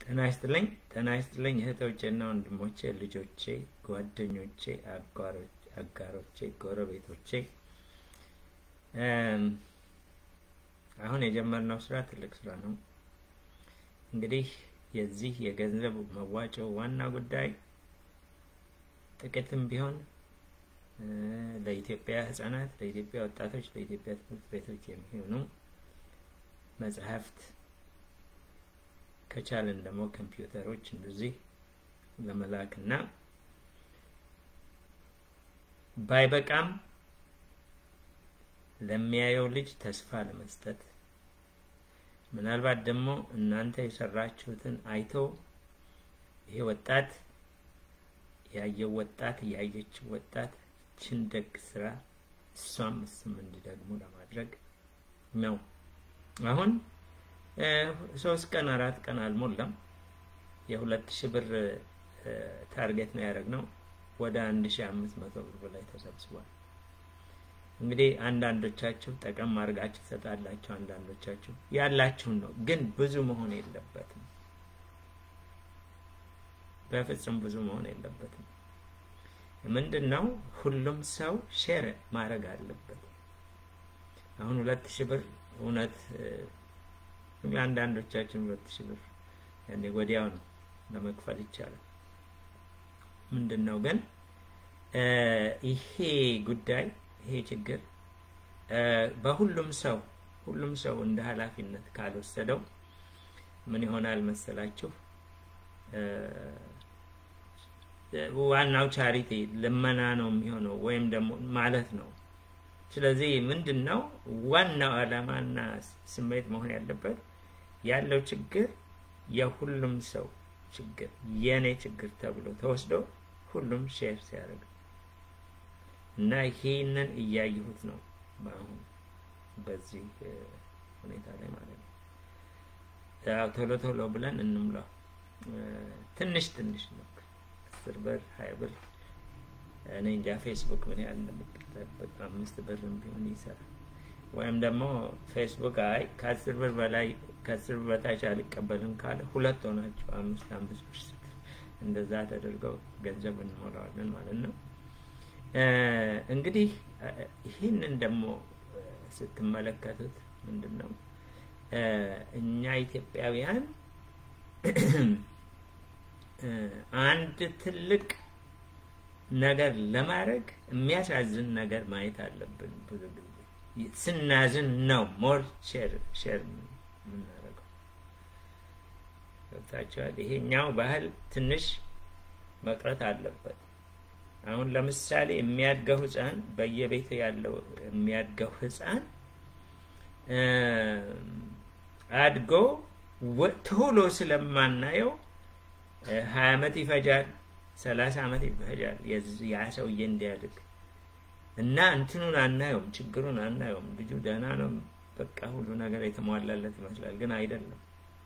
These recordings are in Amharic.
ጤና ይስጥልኝ ጤና ይስጥልኝ እህቶቼና ወንድሞቼ፣ ልጆቼ፣ ጓደኞቼ፣ አጋሮቼ፣ ጎረቤቶቼ አሁን የጀመርነው ስራ ትልቅ ስራ ነው። እንግዲህ የዚህ የገንዘብ መዋጮ ዋና ጉዳይ ጥቂትም ቢሆን ለኢትዮጵያ ህጻናት፣ ለኢትዮጵያ ወጣቶች፣ ለኢትዮጵያ ትምህርት ቤቶች የሚሆኑ መጽሐፍት ከቻልን ደግሞ ኮምፒውተሮች እንደዚህ ለመላክና ባይበቃም ለሚያየው ልጅ ተስፋ ለመስጠት ምናልባት ደግሞ እናንተ የሰራችሁትን አይቶ ይሄ ወጣት ያየው ወጣት ያየችው ወጣት ችን ደግ ስራ እሷም እሱም እንዲደግሙ ለማድረግ ነው። አሁን ሶስት ቀን አራት ቀን አልሞላም የሁለት ሺህ ብር ታርጌት ነው ያደረግነው። ወደ አንድ ሺህ አምስት መቶ ብር በላይ ተሰብስቧል። እንግዲህ አንዳንዶቻችሁ ጠቀም አድርጋችሁ ትሰጣላችሁ፣ አንዳንዶቻችሁ ያላችሁን ነው። ግን ብዙ መሆን የለበትም። በፍጹም ብዙ መሆን የለበትም። ምንድን ነው ሁሉም ሰው ሼር ማድረግ አለበት። አሁን ሁለት ሺህ ብር እውነት አንዳንዶቻችን ሁለት ሺህ ብር ያኔ ወዲያው ነው ለመክፈል ይቻላል። ምንድን ነው ግን ይሄ ጉዳይ ይሄ ችግር በሁሉም ሰው ሁሉም ሰው እንደ ኃላፊነት ካልወሰደው ምን ይሆናል መሰላችሁ? ዋናው ቻሪቲ ልመና ነው የሚሆነው ወይም ደግሞ ማለት ነው። ስለዚህ ምንድን ነው ዋናው ዓላማና ስሜት መሆን ያለበት ያለው ችግር የሁሉም ሰው ችግር የኔ ችግር ተብሎ ተወስዶ ሁሉም ሼር ሲያደርግ እና ይሄንን እያየሁት ነው በአሁን በዚህ ሁኔታ ላይ ማለት ነው። ያው ቶሎ ቶሎ ብለን እንምላው ትንሽ ትንሽ ነው አስር ብር ሀያ ብር እኔ እንጃ ፌስቡክ ምን ያህል እንደምትጠበቅ አምስት ብርም ቢሆን ይሰራል። ወይም ደግሞ ፌስቡክ አይ ከአስር ብር በላይ ከአስር ብር በታች አልቀበልም ካለ ሁለት ሆናችሁ አምስት አምስት ብር እንደዛ ተደርገው ገንዘብ እንሞላዋለን ማለት ነው። እንግዲህ ይህንን ደግሞ ስትመለከቱት ምንድን ነው እኛ ኢትዮጵያውያን አንድ ትልቅ ነገር ለማድረግ የሚያሳዝን ነገር ማየት አለብን። ብዙ ጊዜ ስናዝን ነው ሞር ሼር ሼር የምናደርገው። ገብታችኋል? ይሄኛው ባህል ትንሽ መቅረት አለበት። አሁን ለምሳሌ የሚያድገው ህፃን በየቤቱ ያለው የሚያድገው ህፃን አድጎ ቶሎ ስለማናየው ሀያ አመት ይፈጃል፣ ሰላሳ አመት ይፈጃል ያ ሰውዬ እንዲያድግ እና እንትኑን አናየውም፣ ችግሩን አናየውም። ልጁ ደህና ነው፣ በቃ ሁሉ ነገር የተሟላለት ይመስላል፣ ግን አይደለም።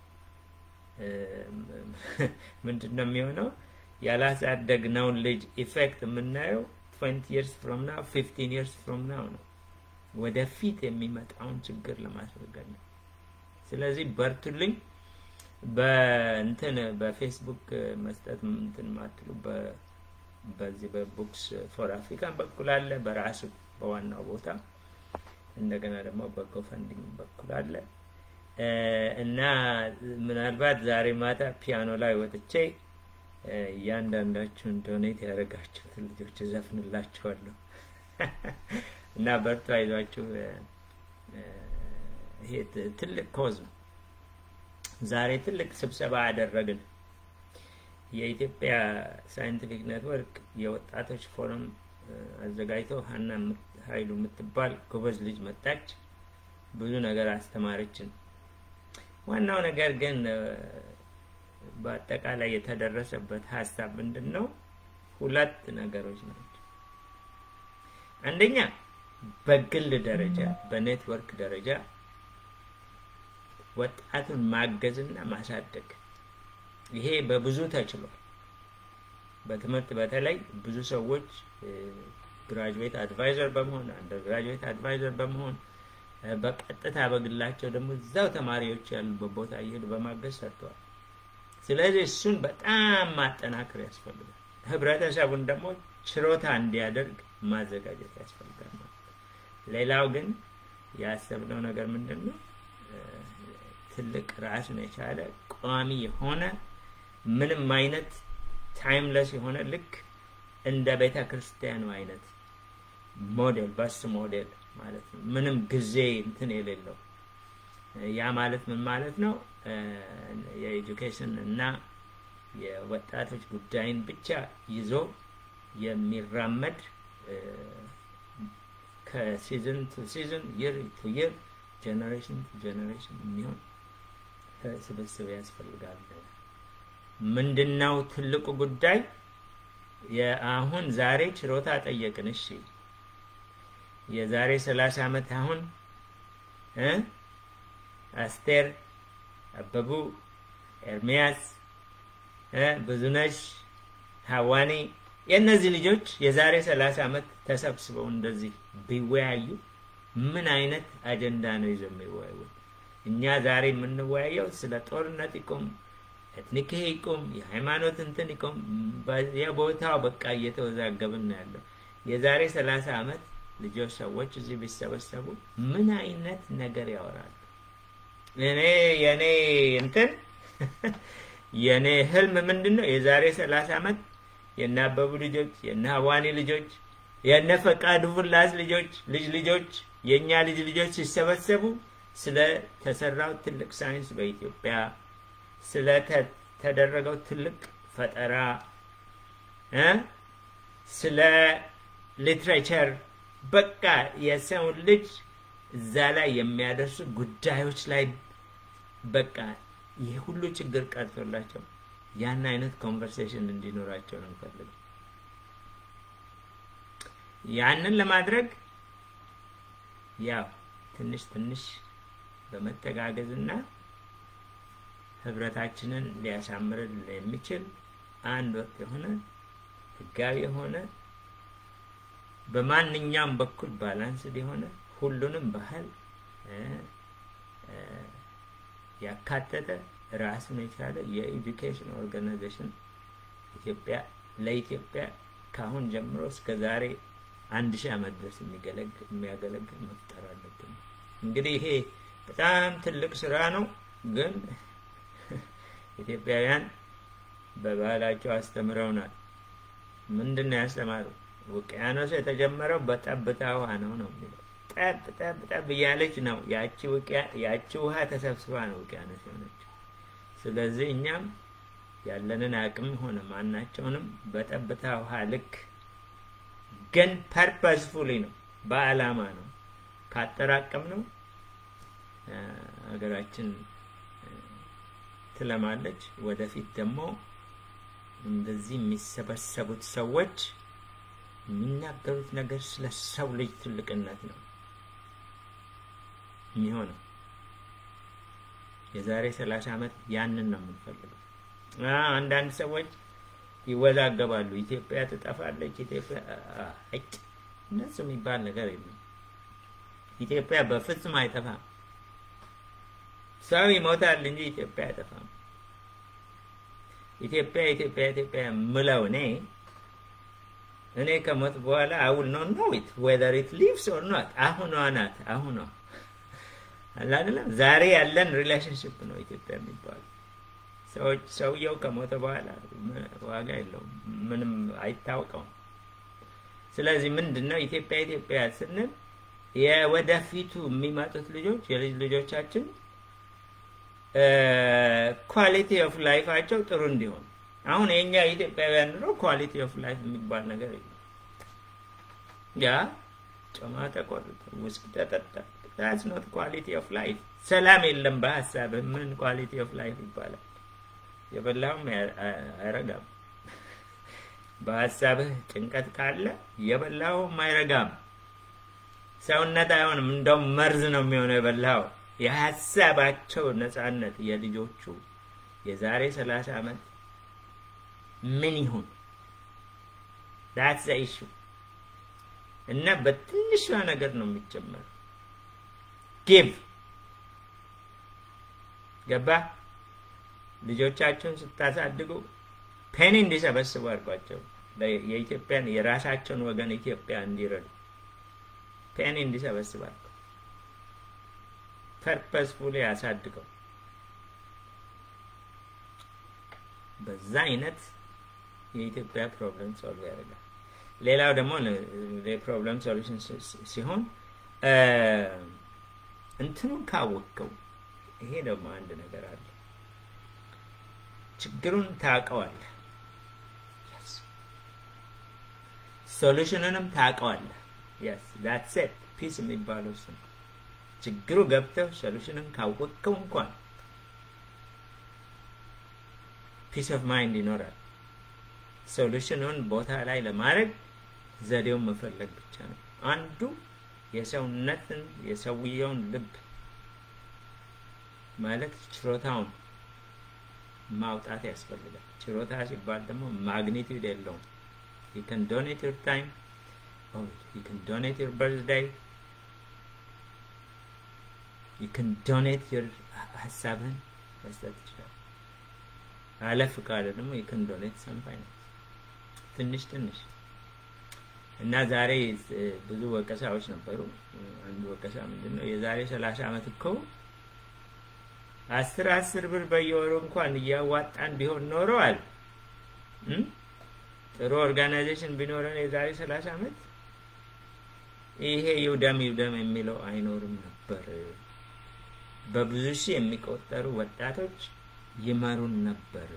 ምንድን ነው የሚሆነው? ያላሳደግነውን ልጅ ኢፌክት የምናየው 20 years from now 15 years from now ነው። ወደፊት የሚመጣውን ችግር ለማስወገድ ነው። ስለዚህ በርቱልኝ። በእንትን በፌስቡክ መስጠት እንትን ማትሉ በዚህ በቡክስ ፎር አፍሪካን በኩል አለ፣ በራሱ በዋናው ቦታ እንደገና ደግሞ በጎፈንዲንግ በኩል አለ እና ምናልባት ዛሬ ማታ ፒያኖ ላይ ወጥቼ እያንዳንዳችሁን ዶኔት ያደረጋችሁትን ልጆች እዘፍንላችኋለሁ እና በርቱ፣ አይዟችሁ። ይሄ ትልቅ ኮዝ ነው። ዛሬ ትልቅ ስብሰባ አደረግን። የኢትዮጵያ ሳይንቲፊክ ኔትወርክ የወጣቶች ፎረም አዘጋጅቶ ሀና ኃይሉ የምትባል ጎበዝ ልጅ መጣች። ብዙ ነገር አስተማረችን። ዋናው ነገር ግን በአጠቃላይ የተደረሰበት ሀሳብ ምንድን ነው? ሁለት ነገሮች ናቸው። አንደኛ በግል ደረጃ በኔትወርክ ደረጃ ወጣቱን ማገዝና ማሳደግ ይሄ በብዙ ተችሏል። በትምህርት በተለይ ብዙ ሰዎች ግራጁዌት አድቫይዘር በመሆን አንደር ግራጁዌት አድቫይዘር በመሆን በቀጥታ በግላቸው ደግሞ እዛው ተማሪዎች ያሉበት ቦታ እየሄዱ በማገዝ ሰርተዋል። ስለዚህ እሱን በጣም ማጠናከር ያስፈልጋል። ህብረተሰቡን ደግሞ ችሮታ እንዲያደርግ ማዘጋጀት ያስፈልጋል ማለት ነው። ሌላው ግን ያሰብነው ነገር ምንድን ነው? ትልቅ ራሱን የቻለ ቋሚ የሆነ ምንም አይነት ታይምለስ የሆነ ልክ እንደ ቤተ ክርስቲያኑ አይነት ሞዴል በስ ሞዴል ማለት ነው። ምንም ጊዜ እንትን የሌለው ያ ማለት ምን ማለት ነው? የኤጁኬሽን እና የወጣቶች ጉዳይን ብቻ ይዞ የሚራመድ ከሲዝን ቱ ሲዝን ይር ቱ ይር ጀነሬሽን ቱ ጀነሬሽን የሚሆን ስብስብ ያስፈልጋል። ምንድነው ትልቁ ጉዳይ? የአሁን ዛሬ ችሮታ ጠየቅን። እሺ የዛሬ ሰላሳ ዓመት አሁን እ አስቴር አበቡ፣ ኤርሚያስ፣ ብዙነሽ፣ ሀዋኒ የእነዚህ ልጆች የዛሬ ሰላሳ ዓመት ተሰብስበው እንደዚህ ቢወያዩ ምን አይነት አጀንዳ ነው ይዘው የሚወያዩት? እኛ ዛሬ የምንወያየው ስለ ጦርነት ይቁም፣ ኤትኒክ ይቁም፣ የሃይማኖት እንትን ይቁም፣ የቦታው በቃ እየተወዛገብን ነው ያለው። የዛሬ ሰላሳ ዓመት ልጆች ሰዎች እዚህ ቢሰበሰቡ ምን አይነት ነገር ያወራሉ? እኔ የኔ እንትን የኔ ህልም ምንድን ነው? የዛሬ ሰላሳ ዓመት የነ አበቡ ልጆች የነ ሀዋኒ ልጆች የነ ፈቃዱ ፍላስ ልጆች ልጅ ልጆች የእኛ ልጅ ልጆች ሲሰበሰቡ ስለ ተሰራው ትልቅ ሳይንስ በኢትዮጵያ ስለ ተደረገው ትልቅ ፈጠራ እ ስለ ሊትሬቸር በቃ የሰውን ልጅ እዛ ላይ የሚያደርሱ ጉዳዮች ላይ በቃ ይህ ሁሉ ችግር ቀርቶላቸው ያን አይነት ኮንቨርሴሽን እንዲኖራቸው ነው የምፈልገው። ያንን ለማድረግ ያው ትንሽ ትንሽ በመተጋገዝ እና ህብረታችንን ሊያሳምርን የሚችል አንድ ወጥ የሆነ ህጋዊ የሆነ በማንኛውም በኩል ባላንስድ የሆነ ሁሉንም ባህል ያካተተ ራሱን የቻለ የኤዱኬሽን ኦርጋናይዜሽን ኢትዮጵያ ለኢትዮጵያ ከአሁን ጀምሮ እስከ ዛሬ አንድ ሺህ ዓመት ድረስ የሚያገለግል መፍጠር አለብን። እንግዲህ ይሄ በጣም ትልቅ ስራ ነው፣ ግን ኢትዮጵያውያን በባህላቸው አስተምረውናል። ምንድን ነው ያስተማሩ? ውቅያኖስ የተጀመረው በጠብታ ውሃ ነው ነው የሚለው ጠብ ጠብ ጠብ እያለች ነው ያቺ ውሃ ተሰብስባ ነው ውቅያኖስ የሆነችው። ስለዚህ እኛም ያለንን አቅም ሆነ ማናቸውንም በጠብታ ውሃ ልክ ግን ፐርፐስፉሊ ነው በአላማ ነው ካጠራቀም ነው ሀገራችን ትለማለች። ወደፊት ደግሞ እንደዚህ የሚሰበሰቡት ሰዎች የሚናገሩት ነገር ስለ ሰው ልጅ ትልቅነት ነው የሚሆነው። የዛሬ ሰላሳ ዓመት ያንን ነው የምንፈልገው። አንዳንድ ሰዎች ይወዛገባሉ። ኢትዮጵያ ትጠፋለች፣ ኢትዮጵያ እጭ እነሱ የሚባል ነገር የለም። ኢትዮጵያ በፍጹም አይጠፋም። ሰው ይሞታል እንጂ ኢትዮጵያ አይጠፋም። ኢትዮጵያ ኢትዮጵያ ኢትዮጵያ ምለው እኔ እኔ ከሞት በኋላ አውል ኖ ኖ ኢት ዌዘር ኢት ሊቭስ ኦር ኖት አሁኗ ናት አሁኗ አይደለም ዛሬ ያለን ሪሌሽንሽፕ ነው ኢትዮጵያ የሚባለው ሰዎች ሰውየው ከሞተ በኋላ ዋጋ የለውም ምንም አይታወቀውም ስለዚህ ምንድን ነው ኢትዮጵያ ኢትዮጵያ ስንል የወደፊቱ የሚመጡት ልጆች የልጅ ልጆቻችን ኳሊቲ ኦፍ ላይፋቸው ጥሩ እንዲሆን አሁን የኛ ኢትዮጵያውያን ኑሮ ኳሊቲ ኦፍ ላይፍ የሚባል ነገር የለም። ያ ጮማ ተቆርጠ፣ ውስኪ ተጠጣ፣ ዳትስ ኖት ኳሊቲ ኦፍ ላይፍ። ሰላም የለም በሀሳብህ ምን ኳሊቲ ኦፍ ላይፍ ይባላል? የበላውም አይረጋም። በሀሳብህ ጭንቀት ካለ የበላውም አይረጋም። ሰውነት አይሆንም፣ እንደውም መርዝ ነው የሚሆነው የበላው። የሀሳባቸው ነፃነት የልጆቹ የዛሬ ሰላሳ ዓመት ምን ይሁን ዳትስ ኢሹ እና በትንሿ ነገር ነው የሚጀመረው። ጊቭ ገባ ልጆቻቸውን ስታሳድጉ ፔኒ እንዲሰበስቡ አድርጓቸው። የኢትዮጵያን የራሳቸውን ወገን ኢትዮጵያ እንዲረዱ ፔኒ እንዲሰበስብ አድርገው ፐርፐስፉሊ ያሳድገው። በዛ አይነት የኢትዮጵያ ፕሮብለም ሶልቭ ያደርጋል። ሌላው ደግሞ የፕሮብለም ሶሉሽን ሲሆን እንትኑን ካወቅከው፣ ይሄ ደግሞ አንድ ነገር አለ። ችግሩን ታውቀዋለህ፣ ሶሉሽንንም ታውቀዋለህ። የስ ዳትስ ኢት ፒስ የሚባለው እሱ ነው። ችግሩ ገብተው ሶሉሽንን ካወቅከው እንኳን ፒስ ኦፍ ማይንድ ይኖራል። ሶሉሽኑን ቦታ ላይ ለማድረግ ዘዴውን መፈለግ ብቻ ነው። አንዱ የሰውነትን የሰውየውን ልብ ማለት ችሮታውን ማውጣት ያስፈልጋል። ችሮታ ሲባል ደግሞ ማግኒቱድ የለውም። you can donate your time or you can donate your birthday you can donate your ሀሳብህን መስጠት ይችላል። አለፍ ካለ ደግሞ you can donate some finance ትንሽ ትንሽ እና ዛሬ ብዙ ወቀሳዎች ነበሩ። አንዱ ወቀሳ ምንድን ነው? የዛሬ ሰላሳ ዓመት እኮ አስር አስር ብር በየወሩ እንኳን እያዋጣን ቢሆን ኖረዋል ጥሩ ኦርጋናይዜሽን ቢኖረን የዛሬ ሰላሳ ዓመት ይሄ ይውደም ይውደም የሚለው አይኖርም ነበር። በብዙ ሺህ የሚቆጠሩ ወጣቶች ይመሩን ነበር።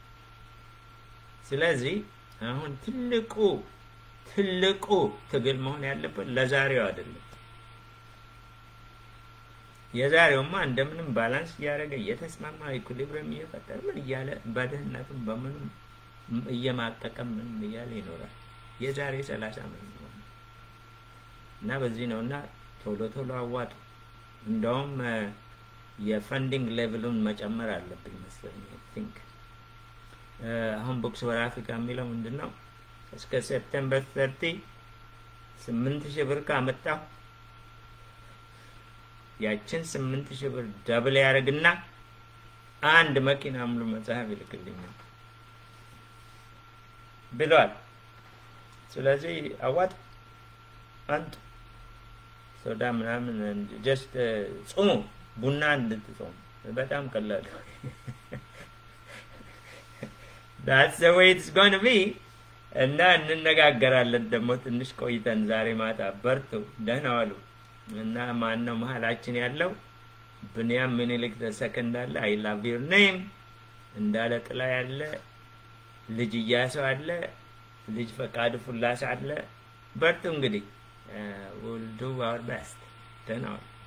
ስለዚህ አሁን ትልቁ ትልቁ ትግል መሆን ያለበት ለዛሬው አይደለም። የዛሬውማ እንደምንም ባላንስ እያደረገ እየተስማማ ኢኩሊብሪየም እየፈጠረ ምን እያለ በድህነቱም በምንም እየማቀቀ ምንም እያለ ይኖራል። የዛሬ ሰላሳ ዓመት ነው እና በዚህ ነው እና ቶሎ ቶሎ አዋጡ። እንደውም የፈንዲንግ ሌቭሉን መጨመር አለብኝ መሰለኝ ቲንክ አሁን ቡክስ ፎር አፍሪካ የሚለው ምንድን ነው? እስከ ሴፕቴምበር ተርቲ ስምንት ሺህ ብር ካመጣሁ ያችን ስምንት ሺህ ብር ደብል ያደርግና አንድ መኪና ሙሉ መጽሐፍ ይልክልኛል ብሏል። ስለዚህ አዋጥ አንጡ፣ ሶዳ ምናምን ጀስት ጹሙ፣ ቡና እንድትጾሙ በጣም ቀላል ዳትስ ዘ ዌይ ኢትስ ጎን ቢ እና እንነጋገራለን ደግሞ ትንሽ ቆይተን ዛሬ ማታ። በርቱ፣ ደህና ዋሉ። እና ማን ነው መሀላችን ያለው? ብንያም ምኒልክ ተሰከንድ አለ። አይ ላቭ ዩር ኔም እንዳለ ጥላ ያለ ልጅ እያሰው አለ። ልጅ ፈቃድ ፉላስ አለ። በርቱ እንግዲህ ዊል ዱ አወር ቤስት። ደህና ዋሉ።